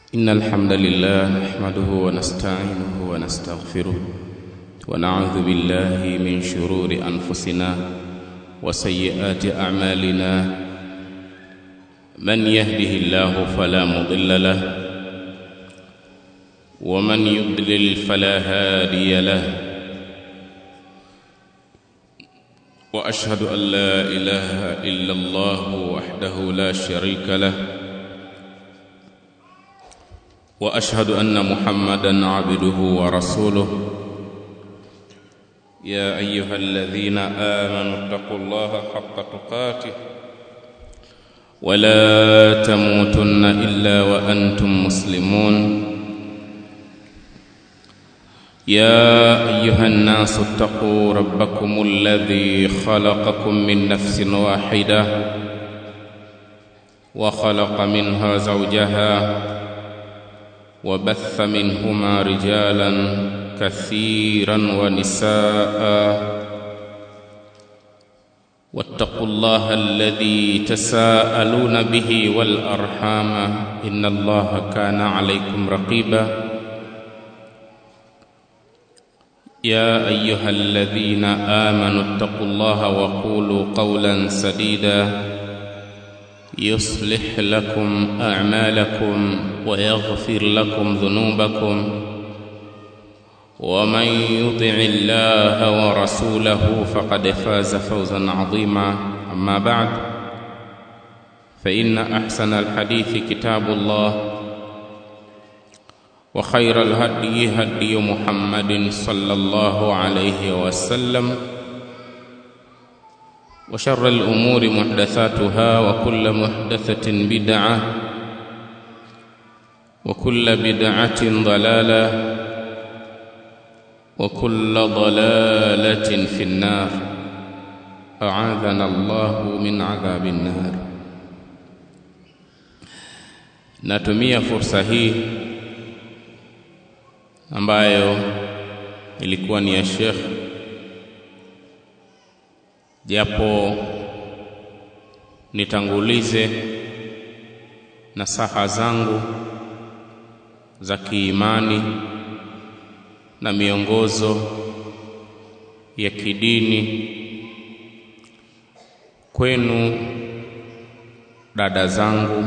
إن الحمد لله نحمده ونستعينه ونستغفره ونعوذ بالله من شرور أنفسنا وسيئات أعمالنا من يهده الله فلا مضل له ومن يضلل فلا هادي له واشهد ان لا اله الا الله وحده لا شريك له واشهد ان محمدا عبده ورسوله يا ايها الذين امنوا اتقوا الله حق تقاته ولا تموتن الا وانتم مسلمون يا ايها الناس اتقوا ربكم الذي خلقكم من نفس واحده وخلق منها زوجها وبث منهما رجالا كثيرا ونساء واتقوا الله الذي تساءلون به والارحام ان الله كان عليكم رقيبا يا ايها الذين امنوا اتقوا الله وقولوا قولا سديدا يصلح لكم اعمالكم ويغفر لكم ذنوبكم ومن يطع الله ورسوله فقد فاز فوزا عظيما اما بعد فان احسن الحديث كتاب الله وخير الهدي هدي محمد صلى الله عليه وسلم وشر الامور محدثاتها وكل محدثه بدعه وكل بدعه ضلاله وكل ضلاله في النار اعاذنا الله من عذاب النار natumia fursa hii ambayo ilikuwa ni ya Sheikh japo nitangulize nasaha zangu za kiimani na miongozo ya kidini kwenu dada zangu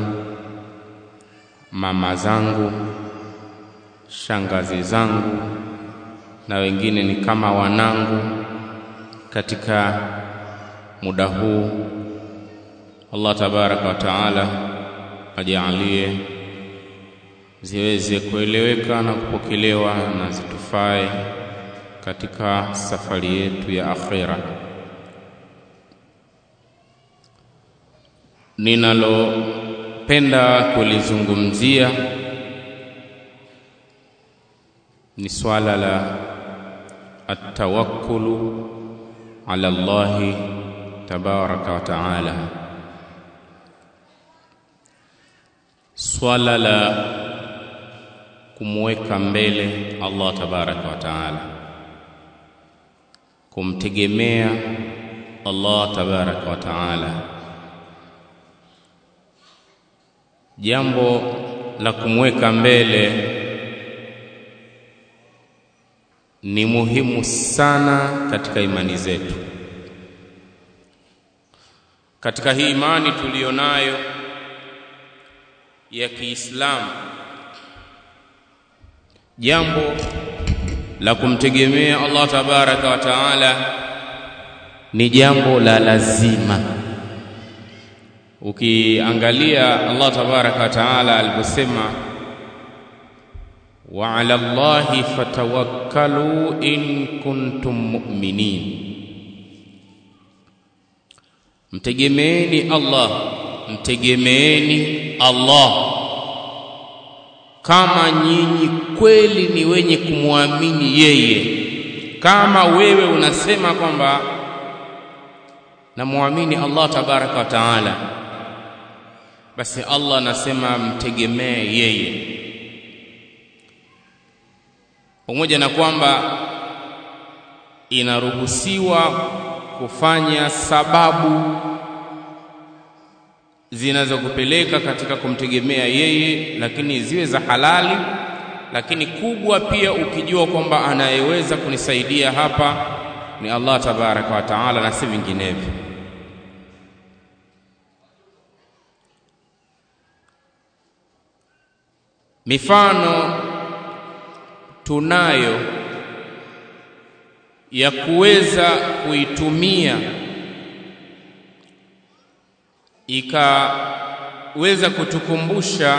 mama zangu shangazi zangu na wengine ni kama wanangu katika muda huu Allah tabaraka wa taala ajalie ziweze kueleweka na kupokelewa na zitufae katika safari yetu ya akhira ninalopenda kulizungumzia ni swala la atawakkulu ala Allahi tabaraka wa taala, swala la kumweka mbele Allah tabaraka wa taala, kumtegemea Allah tabaraka wa taala. Jambo la kumweka mbele ni muhimu sana katika imani zetu. Katika hii imani tuliyonayo ya Kiislamu, jambo la kumtegemea Allah tabaraka wa taala ni jambo la lazima. Ukiangalia Allah tabaraka wa taala aliposema wa ala Allahi fatawakkalu in kuntum mu'minin, mtegemeeni Allah, mtegemeeni Allah kama nyinyi kweli ni wenye kumwamini yeye. Kama wewe unasema kwamba namwamini Allah tabaraka wa taala, basi Allah anasema mtegemee yeye pamoja na kwamba inaruhusiwa kufanya sababu zinazokupeleka katika kumtegemea yeye, lakini ziwe za halali, lakini kubwa pia ukijua kwamba anayeweza kunisaidia hapa ni Allah tabaraka wa taala na si vinginevyo. Mifano tunayo ya kuweza kuitumia ikaweza kutukumbusha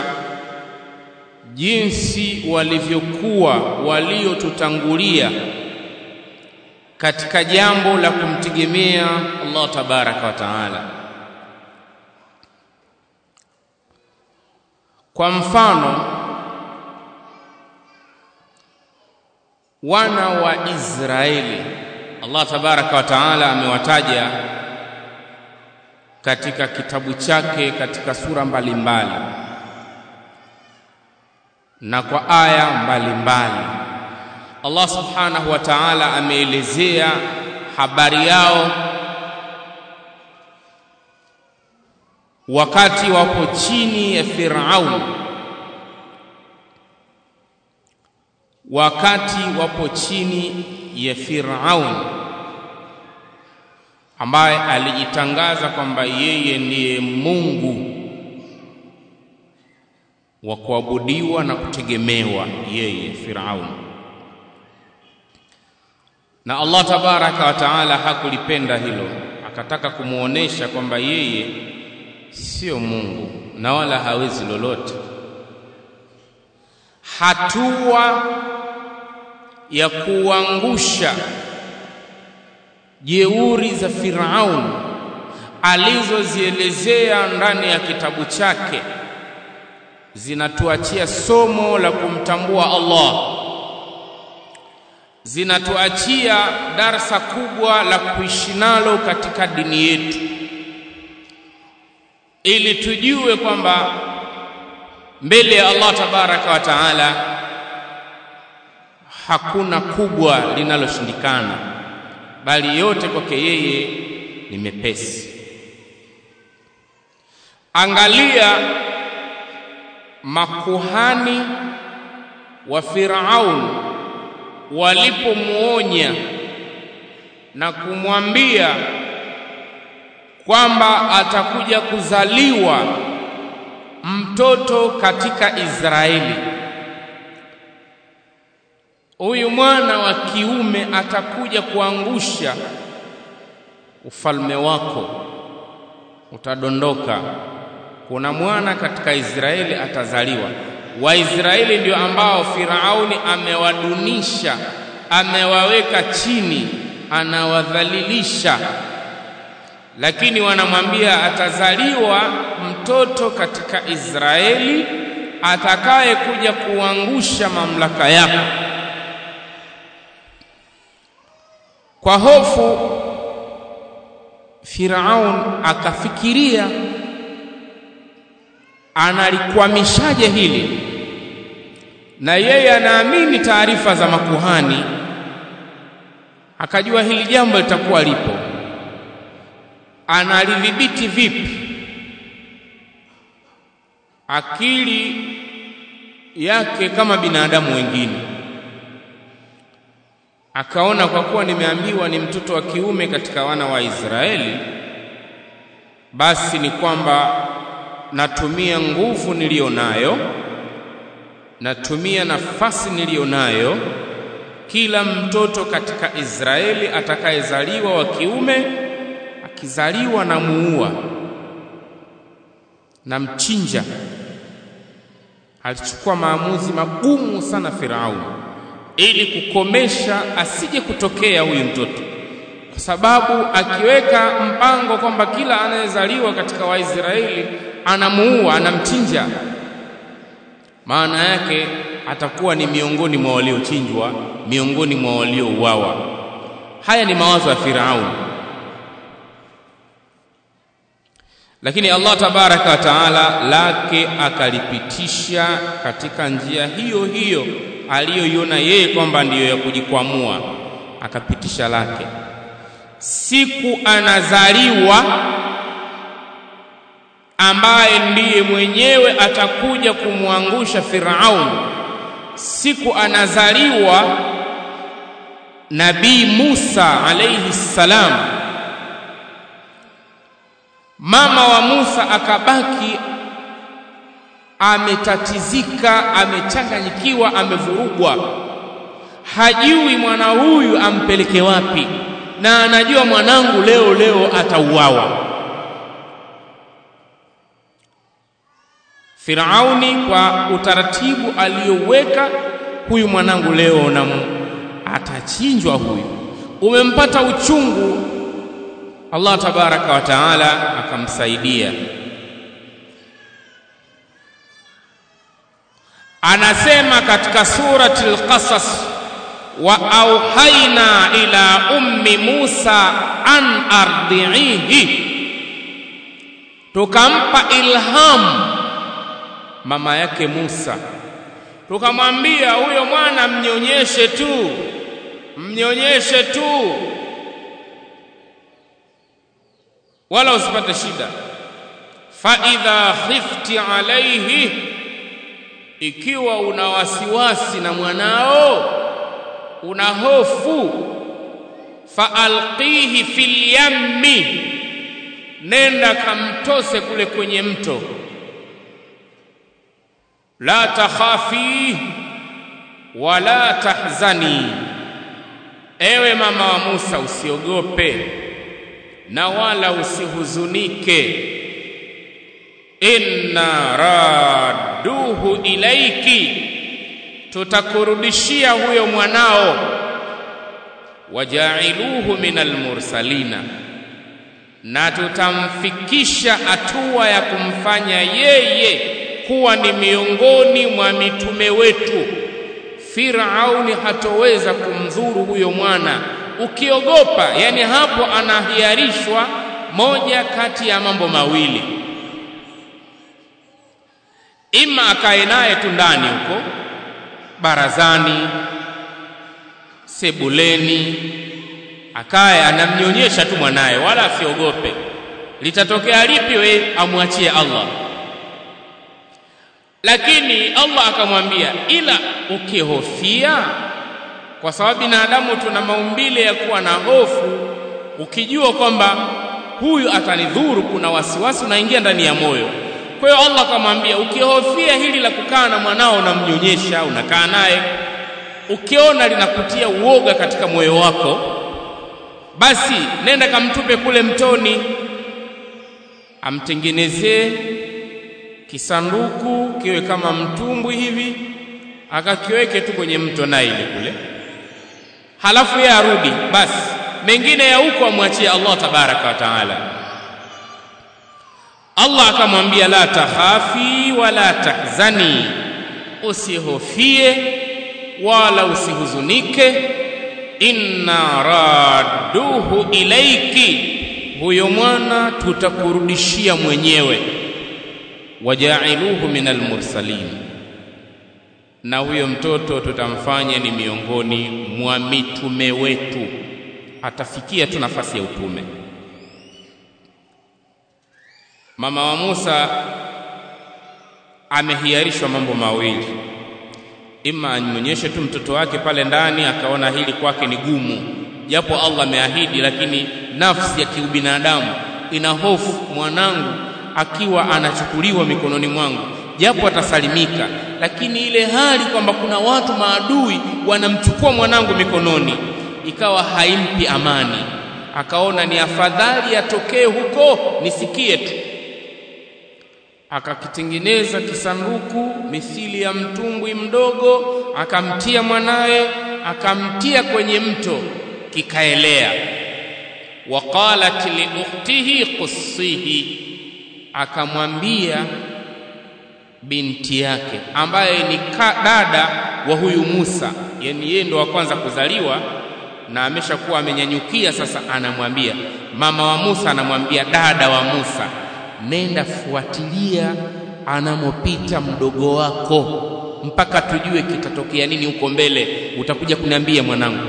jinsi walivyokuwa waliotutangulia katika jambo la kumtegemea Allah tabaraka wa taala. Kwa mfano, wana wa Israeli Allah tabaraka wa taala amewataja katika kitabu chake katika sura mbalimbali mbali, na kwa aya mbalimbali. Allah subhanahu wa ta'ala ameelezea habari yao wakati wapo chini ya Firaun, wakati wapo chini ya Firaun ambaye alijitangaza kwamba yeye ndiye Mungu wa kuabudiwa na kutegemewa yeye Firaun. Na Allah tabaraka wa taala hakulipenda hilo, akataka kumwonyesha kwamba yeye sio Mungu na wala hawezi lolote. Hatua ya kuangusha jeuri za Firaun alizozielezea ndani ya kitabu chake zinatuachia somo la kumtambua Allah, zinatuachia darsa kubwa la kuishi nalo katika dini yetu, ili tujue kwamba mbele ya Allah tabaraka wa taala hakuna kubwa linaloshindikana, bali yote kwake yeye ni mepesi. Angalia makuhani wa Firaun walipomuonya na kumwambia kwamba atakuja kuzaliwa mtoto katika Israeli. Huyu mwana wa kiume atakuja kuangusha ufalme wako, utadondoka. Kuna mwana katika Israeli atazaliwa. Waisraeli ndio ambao Firauni amewadunisha, amewaweka chini, anawadhalilisha, lakini wanamwambia atazaliwa mtoto katika Israeli atakaye kuja kuangusha mamlaka yako. Kwa hofu Firaun akafikiria analikwamishaje hili, na yeye anaamini taarifa za makuhani, akajua hili jambo litakuwa lipo. Analidhibiti vipi? Akili yake kama binadamu wengine, akaona kwa kuwa nimeambiwa ni mtoto wa kiume katika wana wa Israeli, basi ni kwamba natumia nguvu niliyo nayo, natumia nafasi niliyo nayo. Kila mtoto katika Israeli atakayezaliwa wa kiume, akizaliwa na muua na mchinja. Alichukua maamuzi magumu sana Firauni ili kukomesha asije kutokea huyu mtoto, kwa sababu akiweka mpango kwamba kila anayezaliwa katika Waisraeli anamuua, anamchinja, maana yake atakuwa ni miongoni mwa waliochinjwa, miongoni mwa waliouawa. Haya ni mawazo ya Firauni, lakini Allah tabaraka wa taala lake akalipitisha katika njia hiyo hiyo aliyoiona yeye kwamba ndiyo ya kujikwamua, akapitisha lake. Siku anazaliwa ambaye ndiye mwenyewe atakuja kumwangusha Firaun siku anazaliwa Nabii Musa alayhi salam. Mama wa Musa akabaki ametatizika, amechanganyikiwa, amevurugwa, hajui mwana huyu ampeleke wapi, na anajua mwanangu leo leo atauawa. Firauni kwa utaratibu aliyoweka, huyu mwanangu leo na atachinjwa huyu, umempata uchungu. Allah tabaraka wa taala akamsaidia. Anasema katika surati al-Qasas, wa auhaina ila ummi Musa an ardiihi, tukampa ilhamu mama yake Musa, tukamwambia huyo mwana mnyonyeshe tu, mnyonyeshe tu, wala usipate shida. fa idha khifti alaihi, ikiwa una wasiwasi na mwanao, una hofu, fa alqihi fil yammi, nenda kamtose kule kwenye mto la takhafi wala tahzani, ewe mama wa Musa, usiogope na wala usihuzunike. Inna radduhu ilaiki, tutakurudishia huyo mwanao. Wajailuhu minal mursalina, na tutamfikisha hatua ya kumfanya yeye kuwa ni miongoni mwa mitume wetu. Firauni hatoweza kumdhuru huyo mwana ukiogopa. Yani hapo anahiarishwa moja kati ya mambo mawili, ima akae naye tu ndani huko barazani, sebuleni, akaye anamnyonyesha tu mwanaye, wala asiogope. Litatokea lipi, we amwachie Allah lakini Allah akamwambia, ila ukihofia, kwa sababu binadamu tuna maumbile ya kuwa na hofu. Ukijua kwamba huyu atanidhuru, kuna wasiwasi unaingia ndani ya moyo. Kwa hiyo Allah akamwambia, ukihofia hili la kukaa na mwanao unamnyonyesha, unakaa naye, ukiona linakutia uoga katika moyo wako, basi nenda kamtupe kule mtoni, amtengenezee kisanduku kiwe kama mtumbwi hivi, akakiweke tu kwenye mto Naili kule, halafu yeye arudi. Basi mengine ya huko amwachie Allah tabaraka wa taala. Allah akamwambia, la takhafi wala tahzani, usihofie wala usihuzunike. Inna radduhu ilaiki, huyo mwana tutakurudishia mwenyewe wajailuhu min almursalin, na huyo mtoto tutamfanya ni miongoni mwa mitume wetu, atafikia tu nafasi ya utume. Mama wa Musa amehiarishwa mambo mawili, ima anyonyeshe tu mtoto wake pale ndani, akaona hili kwake ni gumu, japo Allah ameahidi, lakini nafsi ya kiubinadamu ina hofu, mwanangu akiwa anachukuliwa mikononi mwangu, japo atasalimika, lakini ile hali kwamba kuna watu maadui wanamchukua mwanangu mikononi, ikawa haimpi amani. Akaona ni afadhali atokee huko nisikie tu. Akakitengeneza kisanduku mithili ya mtumbwi mdogo, akamtia mwanaye, akamtia kwenye mto, kikaelea. Waqalat li ukhtihi qussihi akamwambia binti yake ambaye ni dada wa huyu Musa, yani yeye ndo wa kwanza kuzaliwa na ameshakuwa amenyanyukia sasa. Anamwambia mama wa Musa, anamwambia dada wa Musa, nenda fuatilia anamopita mdogo wako mpaka tujue kitatokea nini huko mbele, utakuja kuniambia mwanangu.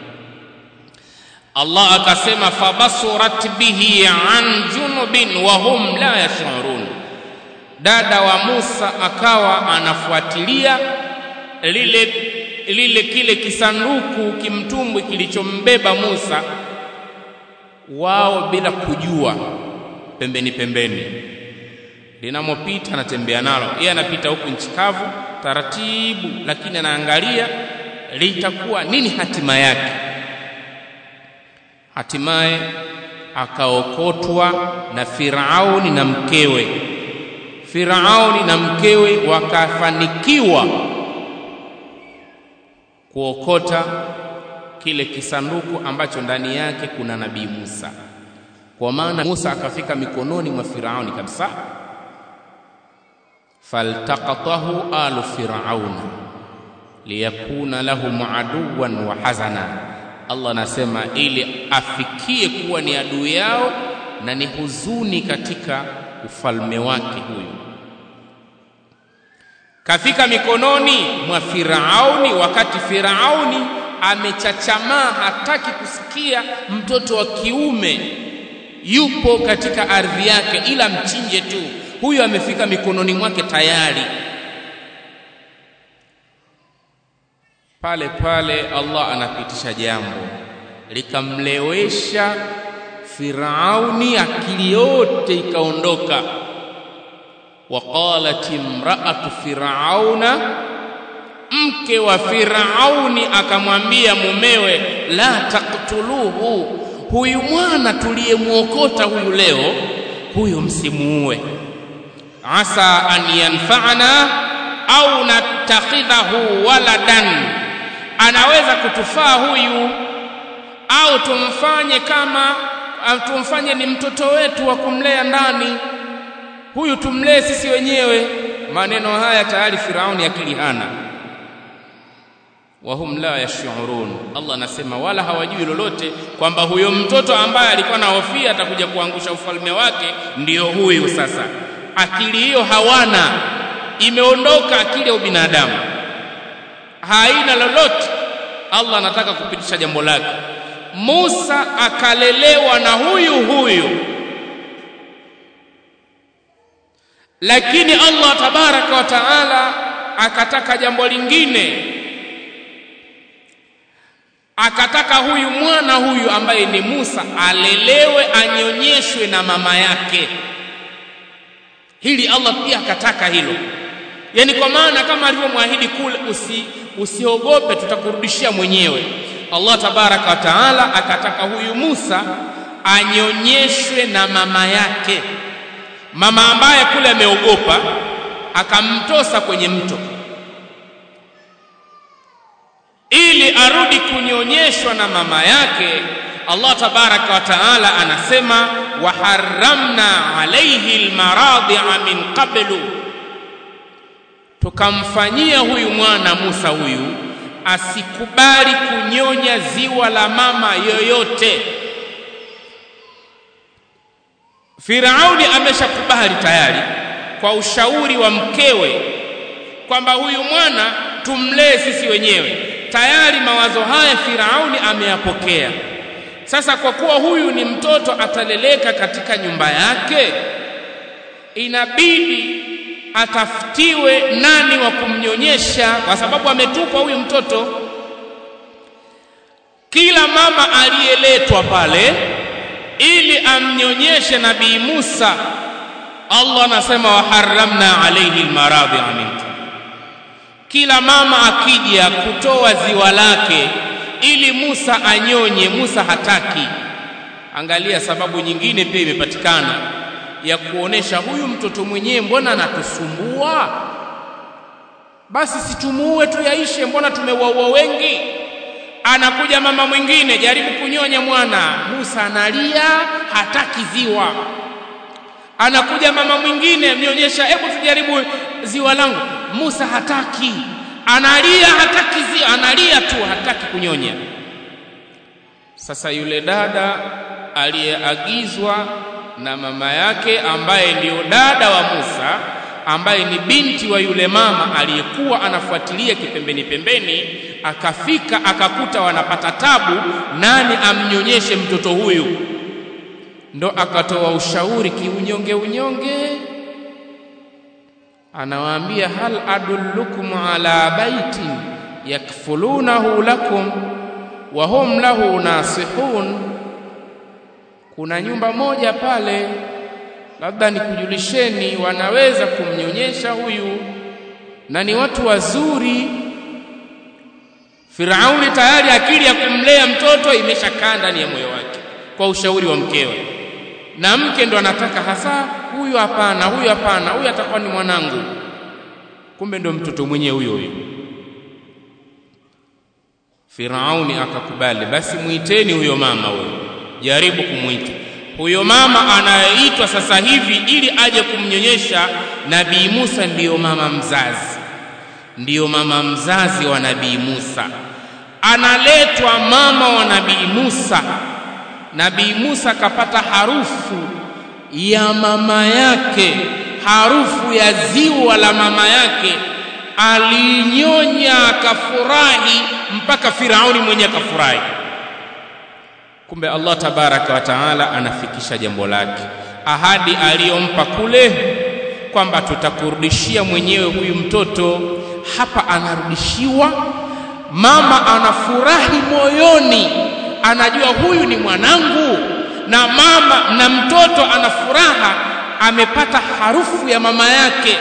Allah akasema fabasurat bihi an junubin wa hum la yashurun, dada wa Musa akawa anafuatilia lile lile kile kisanduku kimtumbwi kilichombeba Musa, wao bila kujua, pembeni pembeni, linamopita anatembea nalo, yeye anapita huku nchi kavu taratibu, lakini anaangalia litakuwa nini hatima yake. Hatimaye akaokotwa na Firauni na mkewe. Firauni na mkewe wakafanikiwa kuokota kile kisanduku ambacho ndani yake kuna nabii Musa. Kwa maana Musa akafika mikononi mwa Firauni kabisa. faltaqatahu alu firauna liyakuna lahum aduwan wa hazana. Allah anasema ili afikie kuwa ni adui yao na ni huzuni katika ufalme wake huyu. Kafika mikononi mwa Firauni wakati Firauni amechachamaa, hataki kusikia mtoto wa kiume yupo katika ardhi yake, ila mchinje tu. Huyu amefika mikononi mwake tayari. Pale pale Allah anapitisha jambo likamlewesha Firauni, akili yote ikaondoka. Waqalat imraatu firauna, mke wa Firauni akamwambia mumewe, la taktuluhu, huyu mwana tuliyemwokota huyu leo, huyu msimuue, asa an yanfa'ana au natakhidhahu waladan, anaweza kutufaa huyu au tumfanye kama tumfanye ni mtoto wetu wa kumlea ndani huyu tumlee sisi wenyewe. Maneno haya tayari Firauni akili hana, wahum la yashurun. Allah anasema wala hawajui lolote kwamba huyo mtoto ambaye alikuwa na hofia atakuja kuangusha ufalme wake ndiyo huyu. Sasa akili hiyo hawana, imeondoka akili ya ubinadamu, haina lolote. Allah anataka kupitisha jambo lake. Musa akalelewa na huyu huyu lakini Allah tabaraka wa taala akataka jambo lingine, akataka huyu mwana huyu ambaye ni Musa alelewe, anyonyeshwe na mama yake. Hili Allah pia akataka hilo, yaani kwa maana kama alivyomwahidi kule, usi, usiogope, tutakurudishia mwenyewe. Allah tabaraka wa taala akataka huyu Musa anyonyeshwe na mama yake mama ambaye kule ameogopa akamtosa kwenye mto ili arudi kunyonyeshwa na mama yake. Allah tabaraka wa taala anasema wa harramna alayhi almaradhi'a min qablu, tukamfanyia huyu mwana Musa huyu asikubali kunyonya ziwa la mama yoyote. Firauni ameshakubali tayari kwa ushauri wa mkewe kwamba huyu mwana tumlee sisi wenyewe. Tayari mawazo haya Firauni ameyapokea. Sasa kwa kuwa huyu ni mtoto ataleleka katika nyumba yake, inabidi atafutiwe nani wa kumnyonyesha, kwa sababu ametupwa huyu mtoto. Kila mama aliyeletwa pale ili amnyonyeshe Nabii Musa, Allah anasema waharramna alayhi almaradhi'a min kila mama akija kutoa ziwa lake ili Musa anyonye, Musa hataki. Angalia, sababu nyingine pia imepatikana ya kuonesha huyu mtoto mwenyewe, mbona anatusumbua? Basi situmuue tu yaishe, mbona tumewaua wengi? Anakuja mama mwingine, jaribu kunyonya mwana, Musa analia, hataki ziwa. Anakuja mama mwingine, mnyonyesha, hebu tujaribu ziwa langu, Musa hataki, analia, hataki ziwa, analia tu, hataki kunyonya. Sasa yule dada aliyeagizwa na mama yake ambaye ndiyo dada wa Musa ambaye ni binti wa yule mama aliyekuwa anafuatilia kipembeni pembeni, akafika akakuta wanapata tabu, nani amnyonyeshe mtoto huyu? Ndo akatoa ushauri kiunyonge unyonge, anawaambia hal adullukum ala baitin yakfulunahu lakum wa hum lahu nasihun kuna nyumba moja pale labda nikujulisheni wanaweza kumnyonyesha huyu na ni watu wazuri Firauni tayari akili ya kumlea mtoto imeshakaa ndani ya moyo wake kwa ushauri wa mkewe na mke ndo anataka hasa huyu hapana huyu hapana huyu atakuwa ni mwanangu kumbe ndo mtoto mwenyewe huyo huyo Firauni akakubali basi muiteni huyo mama huyo jaribu kumwita huyo mama anayeitwa sasa hivi ili aje kumnyonyesha nabii Musa ndiyo mama mzazi ndiyo mama mzazi wa nabii Musa analetwa mama wa nabii Musa nabii Musa akapata harufu ya mama yake harufu ya ziwa la mama yake alinyonya akafurahi mpaka Firauni mwenye akafurahi kumbe Allah tabaraka wa taala anafikisha jambo lake ahadi aliyompa kule kwamba tutakurudishia mwenyewe huyu mtoto hapa anarudishiwa mama anafurahi moyoni anajua huyu ni mwanangu na mama na mtoto ana furaha amepata harufu ya mama yake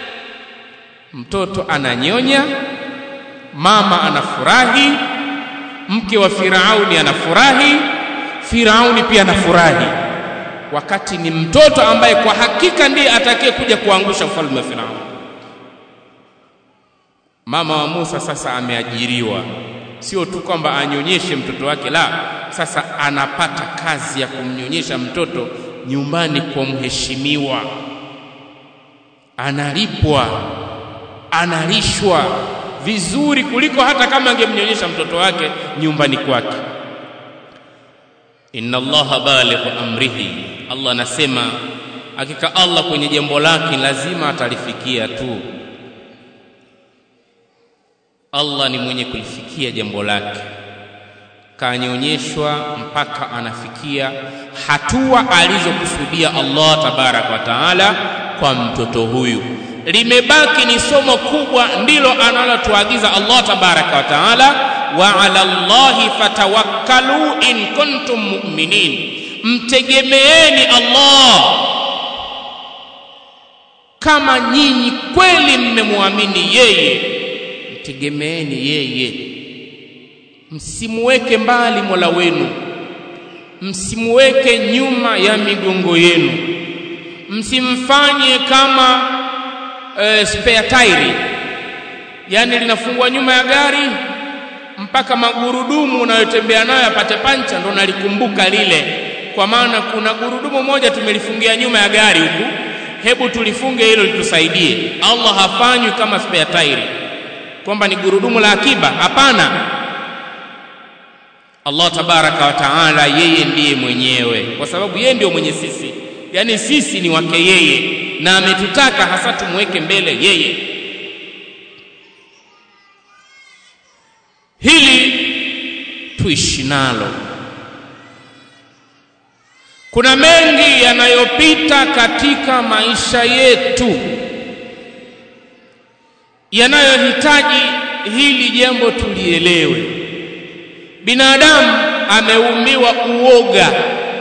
mtoto ananyonya mama anafurahi mke wa Firauni anafurahi Firauni pia anafurahi wakati ni mtoto ambaye kwa hakika ndiye atakaye kuja kuangusha ufalme wa Firauni mama wa Musa sasa ameajiriwa sio tu kwamba anyonyeshe mtoto wake la sasa anapata kazi ya kumnyonyesha mtoto nyumbani kwa mheshimiwa analipwa analishwa vizuri kuliko hata kama angemnyonyesha mtoto wake nyumbani kwake inna allaha balighu amrihi allah anasema hakika allah kwenye jambo lake lazima atalifikia tu allah ni mwenye kulifikia jambo lake kanyonyeshwa mpaka anafikia hatua alizokusudia allah tabaraka wa taala kwa mtoto huyu limebaki ni somo kubwa ndilo analotuagiza Allah tabaraka wa taala wa ala Allahi fatawakkalu in kuntum mu'minin mtegemeeni Allah kama nyinyi kweli mmemwamini yeye mtegemeeni yeye msimuweke mbali Mola wenu msimuweke nyuma ya migongo yenu msimfanye kama e, spare tire yani linafungwa nyuma ya gari mpaka magurudumu unayotembea nayo yapate pancha ndo nalikumbuka lile kwa maana kuna gurudumu moja tumelifungia nyuma ya gari huku hebu tulifunge hilo litusaidie Allah hafanywi kama spare tire kwamba ni gurudumu la akiba hapana Allah tabaraka wa taala yeye ndiye mwenyewe kwa sababu yeye ndio mwenye sisi yani sisi ni wake yeye na ametutaka hasa tumweke mbele yeye hili tuishi nalo kuna mengi yanayopita katika maisha yetu yanayohitaji hili jambo tulielewe binadamu ameumbiwa uoga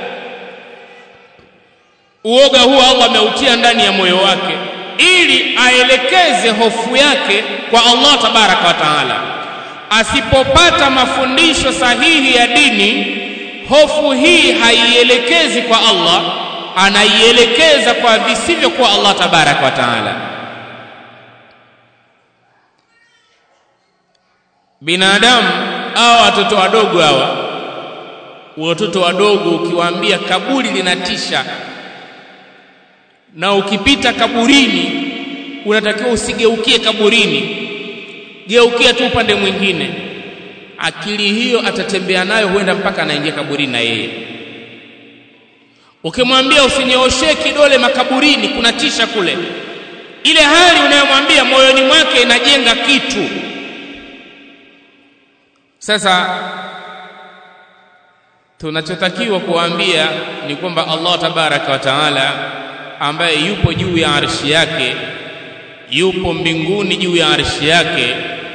uoga huo Allah ameutia ndani ya moyo wake ili aelekeze hofu yake kwa Allah tabaraka wa taala asipopata mafundisho sahihi ya dini hofu hii haielekezi kwa Allah anaielekeza kwa visivyo kwa Allah tabaraka wa taala binadamu au watoto wadogo hawa watoto wadogo ukiwaambia kaburi linatisha na ukipita kaburini unatakiwa usigeukie kaburini geukia tu upande mwingine akili hiyo atatembea nayo huenda mpaka anaingia kaburini na yeye ukimwambia usinyooshee kidole makaburini kunatisha kule ile hali unayomwambia moyoni mwake inajenga kitu sasa tunachotakiwa kuwaambia ni kwamba Allah tabaraka wa taala ambaye yupo juu ya arshi yake yupo mbinguni juu ya arshi yake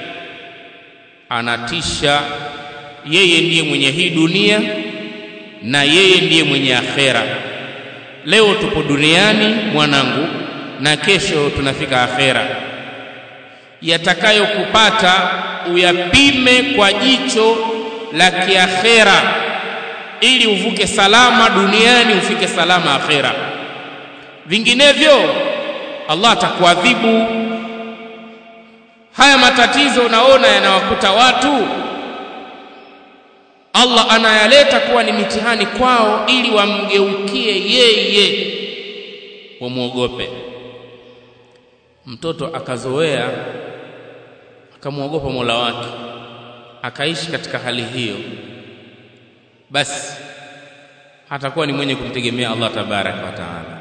anatisha yeye ndiye mwenye hii dunia na yeye ndiye mwenye akhera leo tupo duniani mwanangu na kesho tunafika akhera yatakayokupata uyapime kwa jicho la kiakhera ili uvuke salama duniani ufike salama akhera vinginevyo Allah atakuadhibu haya matatizo unaona yanawakuta watu Allah anayaleta kuwa ni mitihani kwao ili wamgeukie yeye wamwogope mtoto akazoea akamwogopa Mola wake akaishi katika hali hiyo basi atakuwa ni mwenye kumtegemea Allah tabaraka wa taala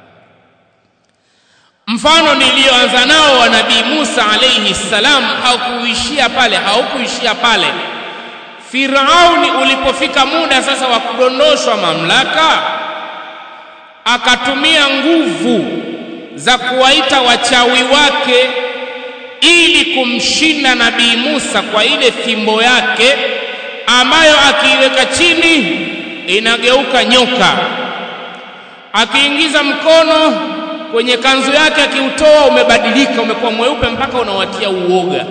mfano niliyoanza nao wa nabii Musa alayhi salam haukuishia pale haukuishia pale Firauni ulipofika muda sasa wa kudondoshwa mamlaka akatumia nguvu za kuwaita wachawi wake ili kumshinda nabii Musa kwa ile fimbo yake ambayo akiiweka chini inageuka nyoka akiingiza mkono kwenye kanzu yake akiutoa umebadilika umekuwa mweupe mpaka unawatia uoga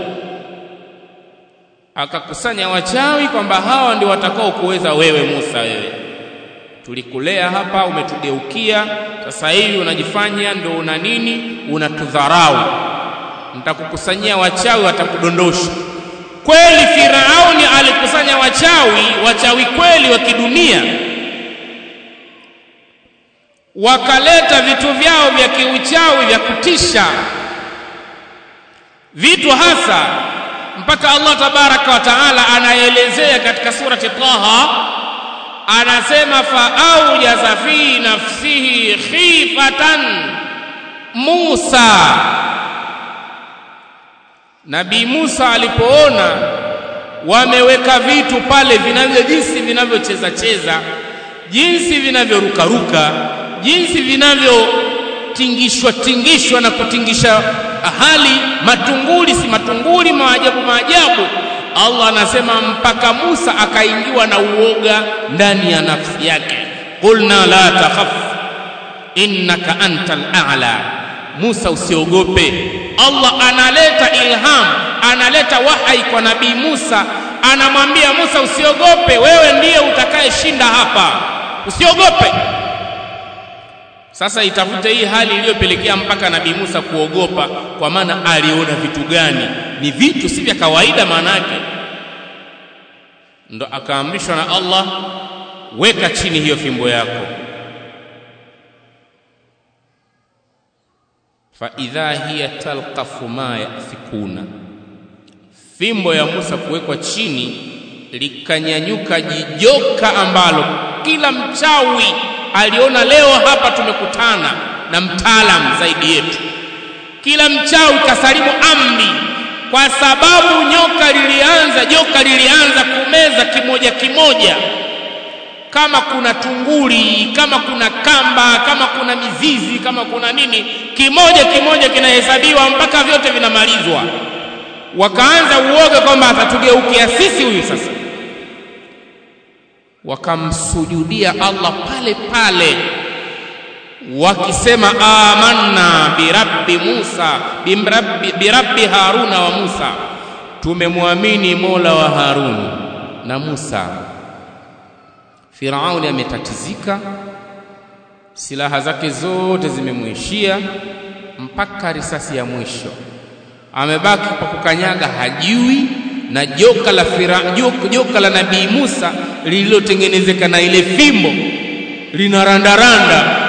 akakusanya wachawi kwamba hawa ndio watakao kuweza wewe Musa wewe tulikulea hapa umetugeukia sasa hivi unajifanya ndio una nini unatudharau nitakukusanyia wachawi watakudondosha kweli Firauni alikusanya wachawi wachawi kweli wa kidunia wakaleta vitu vyao vya kiuchawi vya kutisha vitu hasa mpaka Allah tabaraka wa taala anaelezea katika surati Taha anasema fa aujaza fi nafsihi khifatan Musa Nabii Musa alipoona wameweka vitu pale vinavyo jinsi vinavyocheza cheza jinsi vinavyorukaruka jinsi vinavyotingishwa tingishwa na kutingisha hali matunguli si matunguli maajabu maajabu Allah anasema mpaka Musa akaingiwa na uoga ndani ya nafsi yake qulna la takhaf innaka antal a'la Musa usiogope Allah analeta ilham analeta wahai kwa nabii Musa anamwambia Musa usiogope wewe ndiye utakayeshinda hapa usiogope sasa itafute hii hali iliyopelekea mpaka nabii Musa kuogopa kwa maana aliona vitu gani ni vitu si vya kawaida maana yake ndo akaamrishwa na Allah weka chini hiyo fimbo yako fa idha hiya talqafu ma yafikuna fimbo ya Musa kuwekwa chini likanyanyuka jijoka ambalo kila mchawi aliona leo hapa tumekutana na mtaalam zaidi yetu kila mchawi kasalimu amri kwa sababu nyoka lilianza joka lilianza kumeza kimoja kimoja kama kuna tunguli kama kuna kamba kama kuna mizizi kama kuna nini kimoja kimoja kinahesabiwa mpaka vyote vinamalizwa wakaanza uoga kwamba atatugeukia sisi huyu sasa wakamsujudia Allah pale pale wakisema amanna birabbi Musa birabbi, birabbi Haruna wa Musa tumemwamini Mola wa Harun na Musa Firauni ametatizika silaha zake zote zimemwishia mpaka risasi ya mwisho amebaki kwa kukanyaga hajui na joka la fira, joka, joka la nabii Musa lililotengenezeka na ile fimbo linarandaranda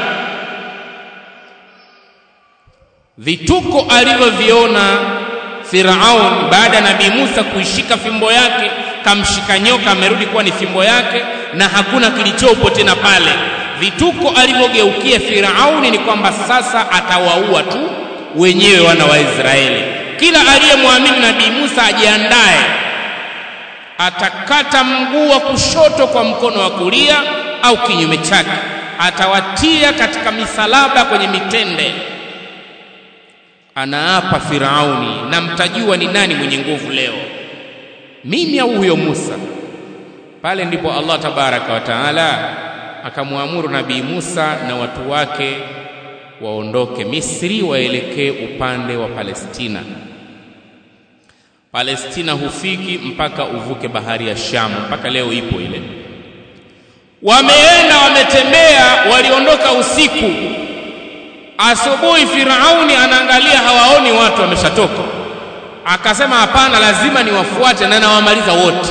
vituko alivyoviona Firaun baada ya nabii Musa kuishika fimbo yake kamshika nyoka amerudi kuwa ni fimbo yake na hakuna kilichopo tena pale vituko alivyogeukia Firauni ni kwamba sasa atawaua tu wenyewe wana wa Israeli kila aliyemwamini nabii Musa ajiandae atakata mguu wa kushoto kwa mkono wa kulia au kinyume chake atawatia katika misalaba kwenye mitende anaapa Firauni, na mtajua ni nani mwenye nguvu leo, mimi au huyo Musa. Pale ndipo Allah tabaraka wa taala akamwamuru Nabii Musa na watu wake waondoke Misri waelekee upande wa Palestina. Palestina hufiki mpaka uvuke bahari ya Shamu, mpaka leo ipo ile. Wameenda wametembea, waliondoka usiku. Asubuhi Firauni anaangalia, hawaoni watu, wameshatoka. Akasema hapana, lazima niwafuate na nawamaliza wote.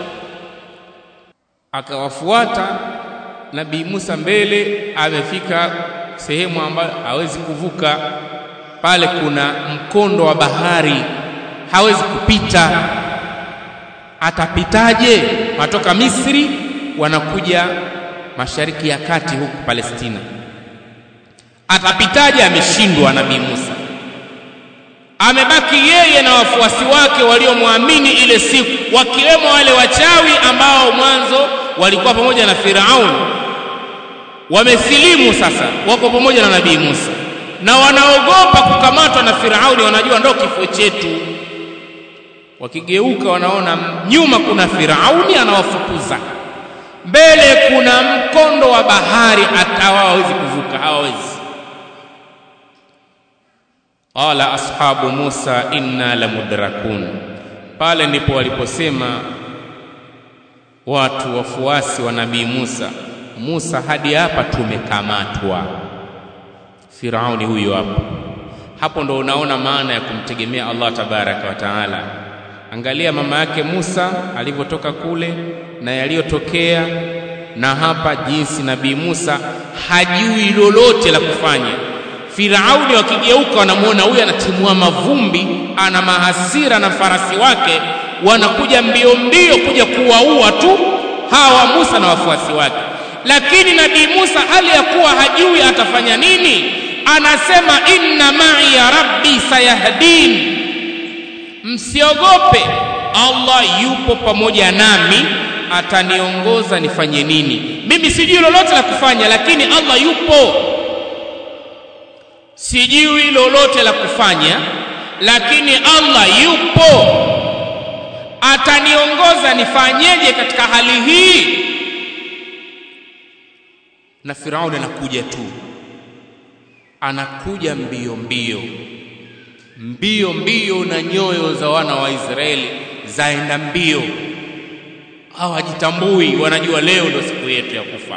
Akawafuata Nabii Musa mbele, amefika sehemu ambayo hawezi kuvuka. Pale kuna mkondo wa bahari, hawezi kupita. Atapitaje? Watoka Misri wanakuja mashariki ya kati huku Palestina, atapitaje? Ameshindwa Nabii Musa. Amebaki yeye na wafuasi wake waliomwamini ile siku, wakiwemo wale wachawi ambao mwanzo walikuwa pamoja na Firauni wamesilimu sasa, wako pamoja na Nabii Musa na wanaogopa kukamatwa na Firauni, wanajua ndo kifo chetu. Wakigeuka wanaona nyuma kuna Firauni anawafukuza, mbele kuna mkondo wa bahari, hata hawawezi kuvuka, hawawezi. Qala ashabu Musa inna lamudrakun, pale ndipo waliposema watu wafuasi wa Nabii Musa Musa, hadi hapa tumekamatwa. Firauni huyo hapo. Hapo ndo unaona maana ya kumtegemea Allah tabaraka wa taala. Angalia mama yake Musa alivyotoka kule na yaliyotokea, na hapa jinsi Nabii Musa hajui lolote la kufanya. Firauni wakigeuka, wanamwona huyu anatimua mavumbi, ana mahasira na farasi wake, wanakuja mbio mbio kuja kuwaua tu hawa Musa na wafuasi wake lakini Nabii Musa hali ya kuwa hajui atafanya nini, anasema inna ma'i ya rabbi sayahdin, msiogope, Allah yupo pamoja nami, ataniongoza nifanye nini. Mimi sijui lolote la kufanya, lakini Allah yupo. Sijui lolote la kufanya, lakini Allah yupo, ataniongoza nifanyeje katika hali hii na Firauni anakuja tu, anakuja mbio mbio mbio mbio, na nyoyo za wana wa Israeli zaenda mbio. Hawajitambui, wanajua leo ndio siku yetu ya kufa.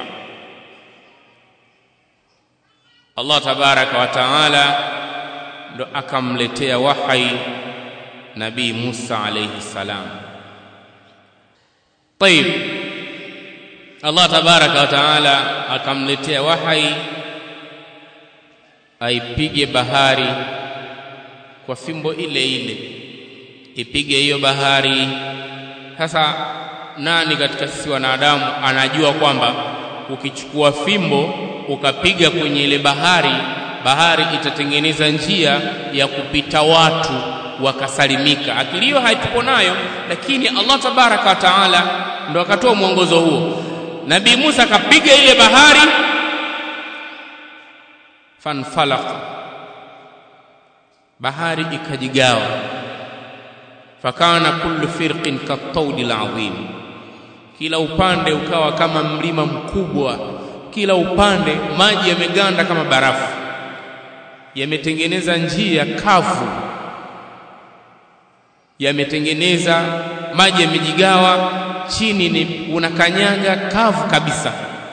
Allah tabaraka wa taala ndo akamletea wahai Nabii Musa alayhi salam. Tayib, Allah tabaraka wa taala akamletea wahai aipige bahari kwa fimbo ile ile, ipige hiyo bahari. Sasa nani katika sisi wanadamu anajua kwamba ukichukua fimbo ukapiga kwenye ile bahari, bahari itatengeneza njia ya kupita watu wakasalimika? Akili hiyo haitupo nayo, lakini Allah tabaraka wa taala ndo akatoa mwongozo huo. Nabii Musa akapiga ile bahari, fanfalaq, bahari ikajigawa, fakana kullu firqin kattaudi alazim, kila upande ukawa kama mlima mkubwa, kila upande maji yameganda kama barafu, yametengeneza njia kavu, yametengeneza maji yamejigawa chini ni unakanyaga kavu kabisa.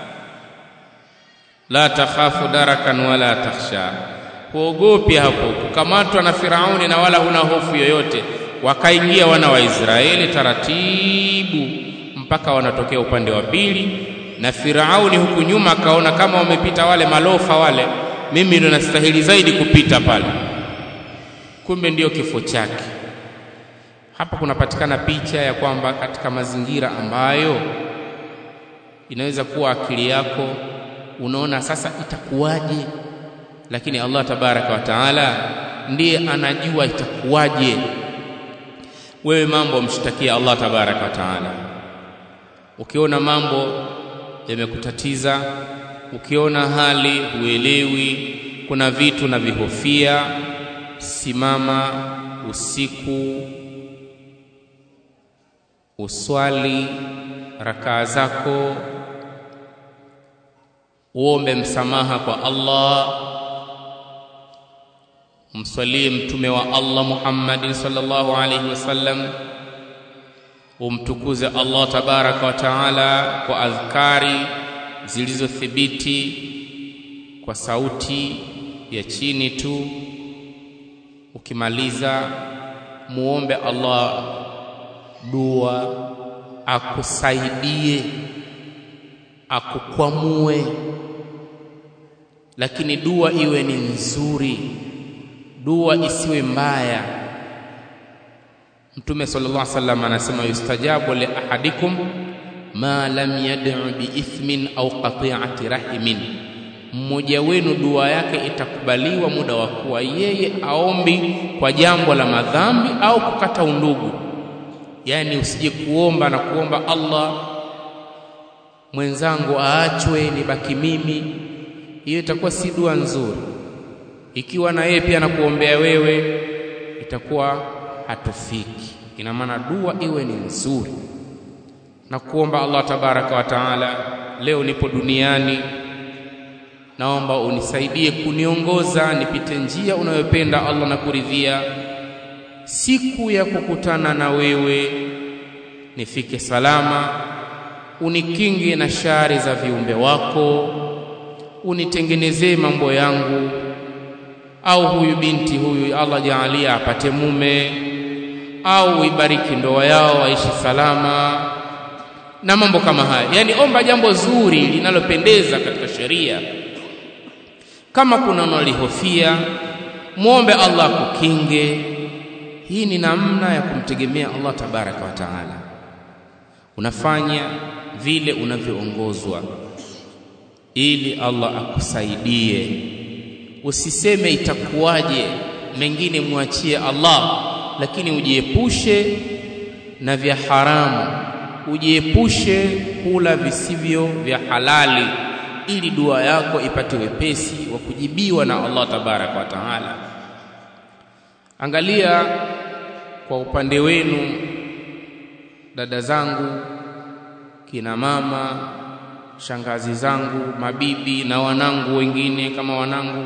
La takhafu darakan wala takhsha, huogopi hapo kukamatwa na Firauni na wala huna hofu yoyote. Wakaingia wana wa Israeli taratibu mpaka wanatokea upande wa pili, na Firauni huku nyuma akaona kama wamepita wale malofa wale, mimi ndo nastahili zaidi kupita pale. Kumbe ndiyo kifo chake. Hapa kunapatikana picha ya kwamba katika mazingira ambayo inaweza kuwa akili yako unaona sasa itakuwaje, lakini Allah tabaraka wa taala ndiye anajua itakuwaje. Wewe mambo mshtakia Allah tabaraka wa taala. Ukiona mambo yamekutatiza, ukiona hali huelewi, kuna vitu na vihofia, simama usiku uswali rakaa zako uombe msamaha kwa Allah umswalie mtume wa Allah Muhammad sallallahu alayhi wasallam umtukuze Allah tabaraka wa taala kwa adhkari zilizothibiti kwa sauti ya chini tu ukimaliza muombe Allah dua akusaidie akukwamue lakini dua iwe ni nzuri dua isiwe mbaya mtume sallallahu alaihi wasallam anasema yustajabu li ahadikum ma lam yad'u bi ithmin au qati'ati rahimin mmoja wenu dua yake itakubaliwa muda wa kuwa yeye aombi kwa jambo la madhambi au kukata undugu yani usije kuomba na kuomba Allah mwenzangu aachwe nibaki mimi hiyo itakuwa si dua nzuri ikiwa na yeye pia anakuombea wewe itakuwa hatufiki ina maana dua iwe ni nzuri na kuomba Allah tabaraka wa taala leo nipo duniani naomba unisaidie kuniongoza nipite njia unayopenda Allah na kuridhia siku ya kukutana na wewe nifike salama unikinge na shari za viumbe wako unitengenezee mambo yangu au huyu binti huyu Allah jaalia apate mume au uibariki ndoa yao waishi salama na mambo kama haya yani omba jambo zuri linalopendeza katika sheria kama kuna unalihofia muombe Allah kukinge hii ni namna ya kumtegemea Allah tabaraka wa taala unafanya vile unavyoongozwa ili Allah akusaidie usiseme itakuwaje mengine mwachie Allah lakini ujiepushe na vya haramu ujiepushe kula visivyo vya halali ili dua yako ipate wepesi wa kujibiwa na Allah tabaraka wa taala angalia kwa upande wenu dada zangu kina mama shangazi zangu mabibi na wanangu wengine kama wanangu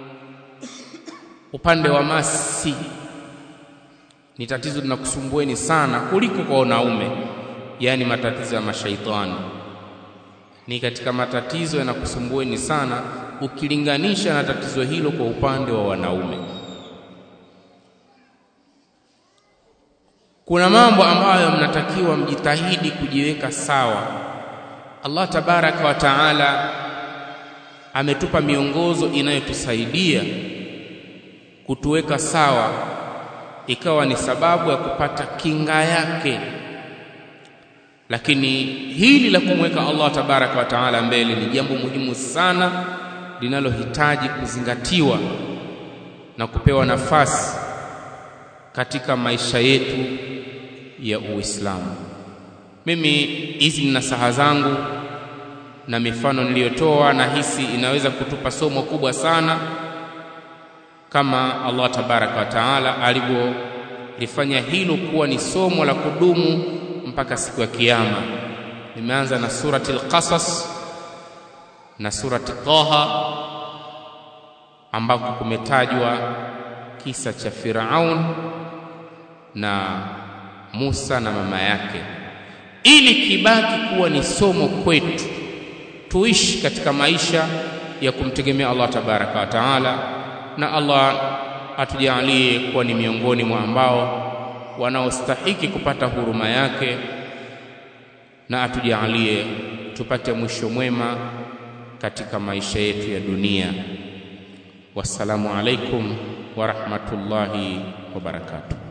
upande wa masi ni tatizo linakusumbueni sana kuliko kwa wanaume yaani matatizo ya mashaitani ni katika matatizo yanakusumbueni sana ukilinganisha na tatizo hilo kwa upande wa wanaume kuna mambo ambayo mnatakiwa mjitahidi kujiweka sawa Allah tabaraka wa taala ametupa miongozo inayotusaidia kutuweka sawa ikawa ni sababu ya kupata kinga yake lakini hili la kumweka Allah tabaraka wa taala mbele ni jambo muhimu sana linalohitaji kuzingatiwa na kupewa nafasi katika maisha yetu ya Uislamu. Mimi hizi ni nasaha zangu na mifano niliyotoa, na hisi inaweza kutupa somo kubwa sana, kama Allah tabaraka wa taala alivyolifanya hilo kuwa ni somo la kudumu mpaka siku ya Kiyama. Nimeanza na surati Al-Qasas na surati Taha ambako kumetajwa kisa cha Firaun na Musa na mama yake, ili kibaki kuwa ni somo kwetu, tuishi katika maisha ya kumtegemea Allah tabaraka wa taala, na Allah atujalie kuwa ni miongoni mwa ambao wanaostahiki kupata huruma yake, na atujalie tupate mwisho mwema katika maisha yetu ya dunia. Wassalamu alaikum wa rahmatullahi wa barakatuh.